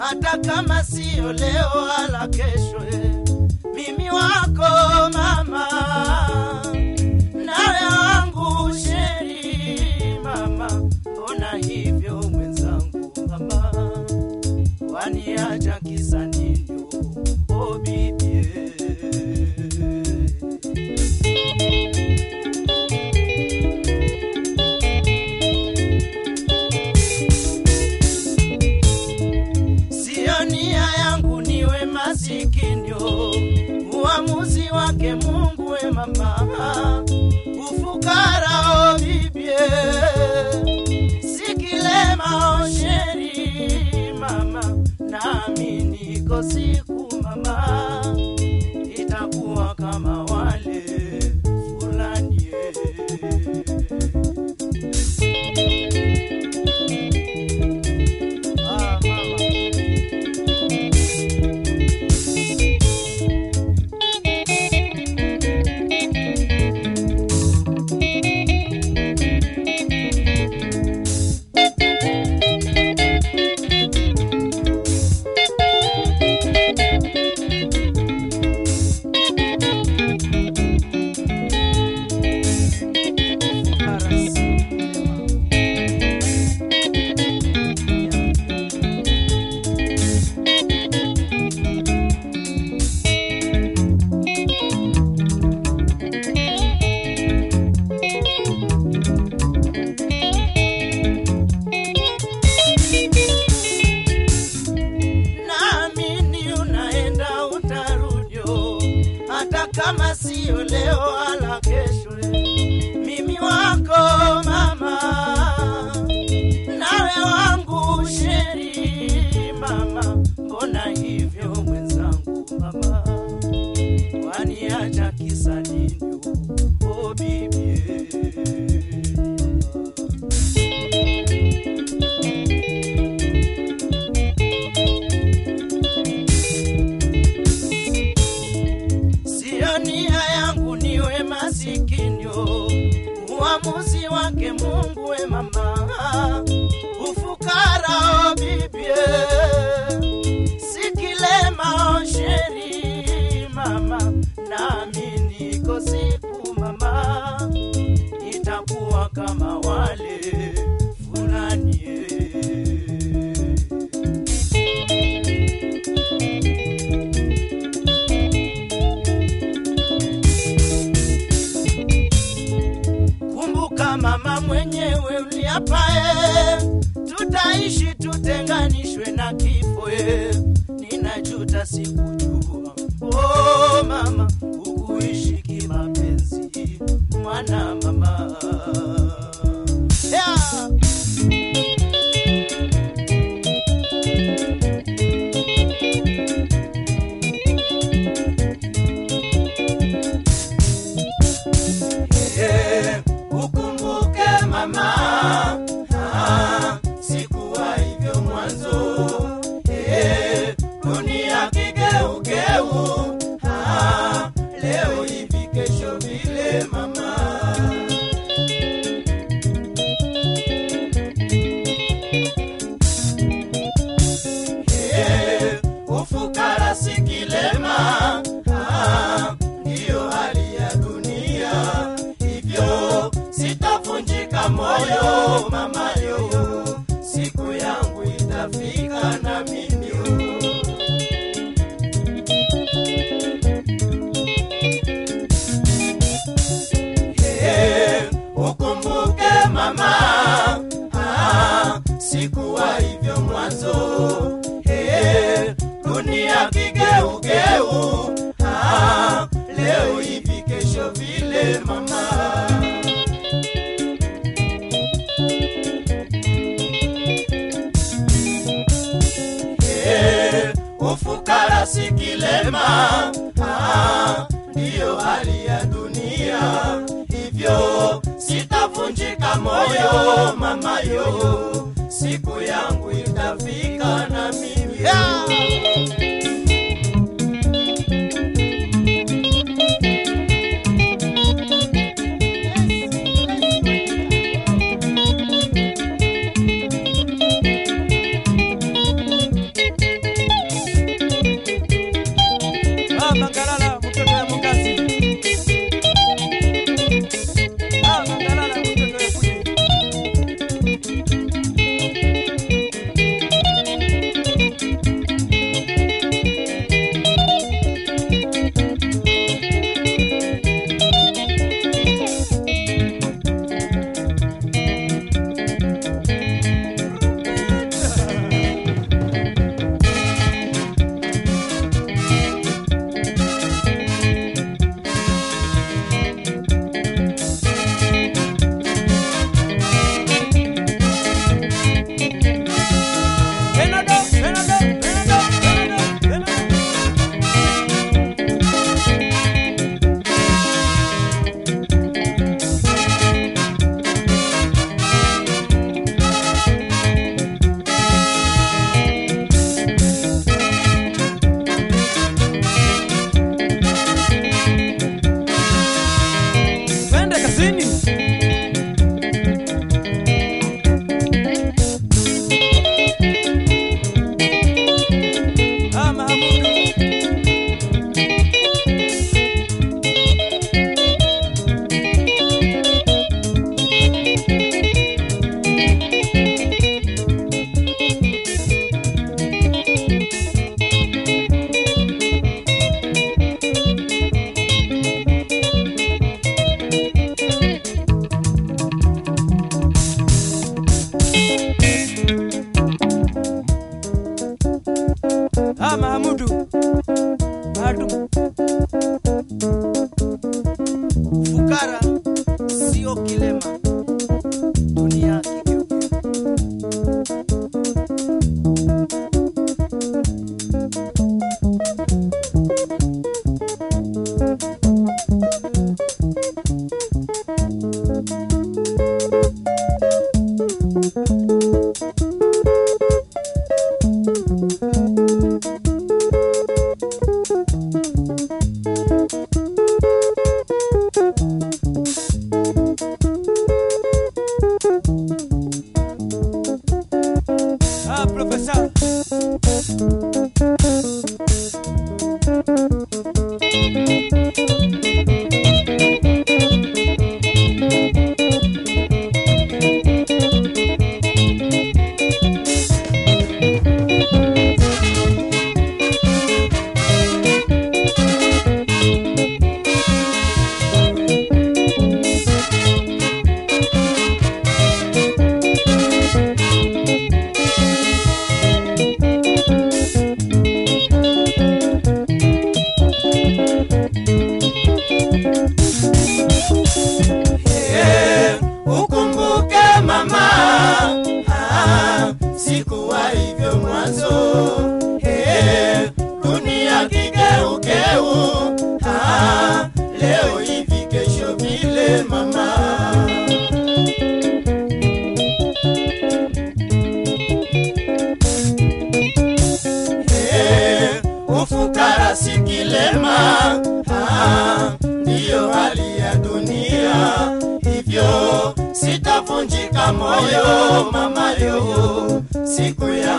hata kama sio leo wala kesho. eh. Mimi wako mama, nawe wangu sheri mama, mbona hivyo mwenzangu mama, waniacha kisa nini? Oh bibi Sio nia yangu niwe masikinyo, uamuzi wake Mungu we mama, ufukara o bibie, sikilema o sheri mama, nami niko siku mama, itakuwa kama wale fulani ah, mama. naamini unaenda utarudio, hata kama sio leo wala kesho. Mimi wako mama, nawe wangu sheri mama, mbona hivyo mwenzangu mama, waniacha kisa nini? Oh bibi Sio nia yangu niwe masikinyo, uamuzi wake Mungu we mama, ufukara o bibie, sikilema o sheri mama, nami niko siku mama, itakuwa kama wale fulani eh. Kumbuka mama mwenyewe uliapae, tutaishi tutenganishwe na kifo. e. Ninajuta sikujua, oh mama, ukuishi kimapenzi, mwana mama yeah. Eh, ukumbuke mama, ah, sikuwa hivyo mwanzo. Eh, dunia kigeugeu, ah, leo hivi kesho vile mama. Eh, ufukara si kilema, ah, ndiyo hali ya dunia. Hivyo sitavunjika moyo mama yo, siku yangu itafika na mimi yo. Eh, ukumbuke mama, ah, sikuwa hivyo mwanzo. Eh, dunia kigeugeu, ah, leo hivi kesho vile mama. Eh, ufukara si kilema, ah, ndiyo hali ya dunia. Hivyo sitavunjika moyo mama yo, siku yangu itafika na mimi yeah. Ah, Mahamudu maalum Fukara sio kilema, dunia kigeuke. ah, profesa Eh, ukumbuke mama, ah, sikuwa hivyo mwanzo. Eh, dunia kigeugeu, ah, leo hivi kesho vile mama. Eh, ufukara si kilema, ah, ndiyo hali ya dunia, hivyo sitavunjika moyo mama yo, siku ya